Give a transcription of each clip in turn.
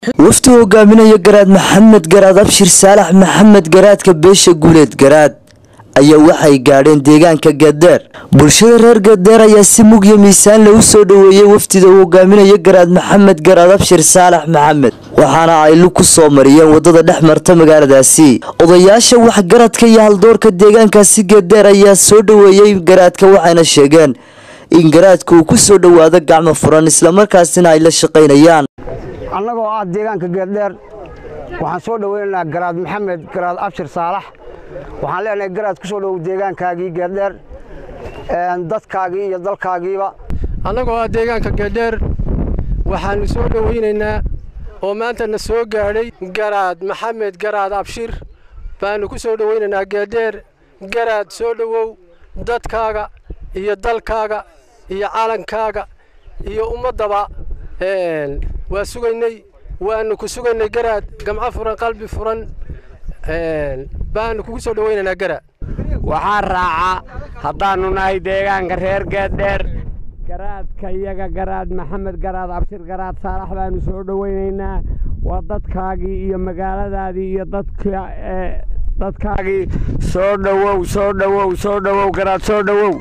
wafdi hogaaminaya garaad maxamed garaad abshir saalax maxamed garaadka beesha guuleed garaad ayaa waxay gaadheen deegaanka gadeer bulshada reer gadeer ayaa si mugya miisaan lagu soo dhoweeyey wafdida uu hogaaminaya garaad maxamed garaad abshir saalax maxamed waxaana ay lug ku soo mariyeen wadada dhex marta magaaladaasi odayaasha waxgaradka iyo haldoorka deegaankaasi gadeer ayaa soo dhoweeyey garaadka waxayna sheegeen in garaadka uu ku soo dhowaado gacmo furan islamarkaasina ay la shaqaynayaan annagoo ah deegaanka geeldheer waxaan soo dhoweynaynaa garaad maxamed garaad abshir saalax waxaan leenahay garaad ku soo dhowow deegaankaagii geeldheer dadkaagii iyo dalkaagiiba annagoo ah deegaanka geeldheer waxaannu soo dhowaynaynaa oo maanta na soo gaadhay garaad maxamed garaad abshir baannu ku soo dhowaynaynaa geeldheer garaad soo dhowow dadkaaga iyo dalkaaga iyo calankaaga iyo ummaddaba waa sugaynay waannu ku sugaynay garaad gamco furan qalbi furan baannu kugu soo dhowaynaynaa garaad waxaa raaca haddaannu nahay deegaanka reer geeddheer garaadka iyaga garaad maxamed garaad abshir garaad saalax baannu soo dhowaynaynaa waa dadkaagii iyo magaaladaadii iyo dadkaagii soo dhowow soo dhowow soo dhowow garaad soo dhowow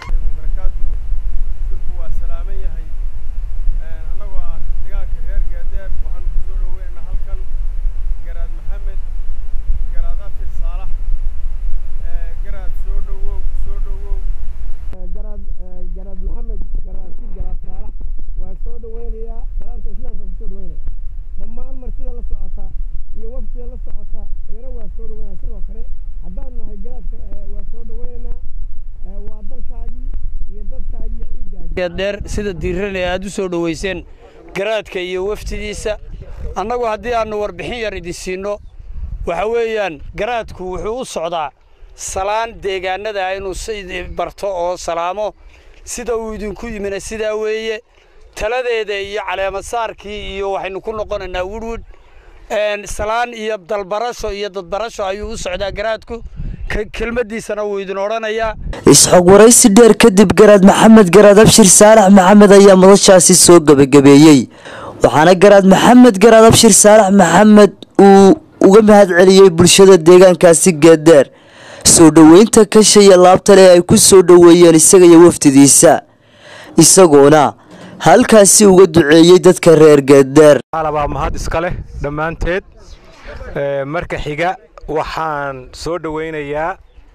garaad maxamed garaadsi garaad saalax waa soo dhoweynayaa salaanta islaamka ku soo dhoweynaya dhammaan martida la socota iyo wafdida la socota iyana waa soo dhoweynaya sidoo kale haddaan nahay garaadka waa soo dhoweynaynaa waa dalkaagii iyo dadkaagii iyo ciiddaagii dheer sida diirane aad u soo dhoweyseen garaadka iyo waftidiisa annagu haddii aannu warbixin yar idin siinno waxa weeyaan garaadku wuxuu u socdaa salaan deegaanada inuu si barto oo salaamo sida uu idinku yimina sidaa weeye taladeeda iyo caleemasaarkii iyo waxaynu ku noqonaynaa wirwid salaan iyo dalbarasho iyo dadbarasho ayuu u socdaa garaadku kelmaddiisana wuu idin odhanayaa isxog waraysi dheer kadib garaad maxamed garaad abshir saalax maxamed ayaa madashaasi soo gebagabeeyey waxaana garaad maxamed garaad abshir saalax maxamed uu uga mahad celiyey bulshada deegaankaasi geedeer soo dhoweynta kashaya laabtale ay ku soo dhoweeyeen isaga iyo wafdidiisa isagoona halkaasi uga duceeyey dadka reer geedeer alabaa mahad iska leh dhammaanteed marka xiga waxaan soo dhoweynayaa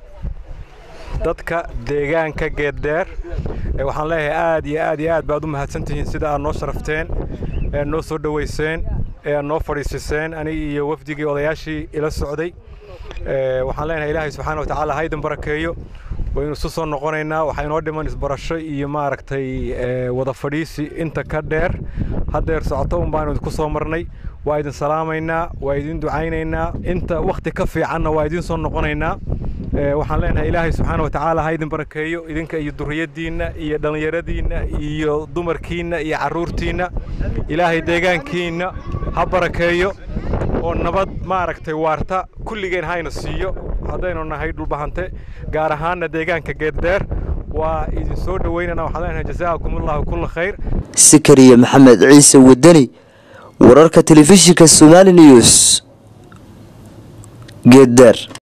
dadka deegaanka geeddheer waxaan leeyahay aad iyo aad iyo aad baad u mahadsantihiin sida aad noo sharafteen ee noo soo dhoweyseen ee aad noo fadhiisiseen aniga iyo wafdigii odayaashii ila socday waxaan leenahay ilaahay subxaana wa tacaala haydin barakeeyo waynu isu soo noqonaynaa waxaa inoo dhiman isbarasho iyo maaragtay wada fadhiisi inta ka dheer haddeer socoto un baanu idinku soo marnay waa idin salaamaynaa waa idin ducaynaynaa inta wakhti ka fiicanna waa idin soo noqonaynaa waxaan leenahay ilaahay subxaana wa tacaala ha idin barakeeyo idinka iyo durriyaddiinna iyo dhallinyaradiinna iyo dumarkiinna iyo carruurtiinna ilaahay deegaankiinna ha barakeeyo oo nabad maaragtay waarta kulligeen hayna siiyo haddaynu nahay dhulbahante gaar ahaanna deegaanka geeddheer waa idin soo dhoweynana waxaan leenahay jasaakumullahu kulla khayr sikariya maxamed ciise wadani wararka telefishinka somaali news geeddeer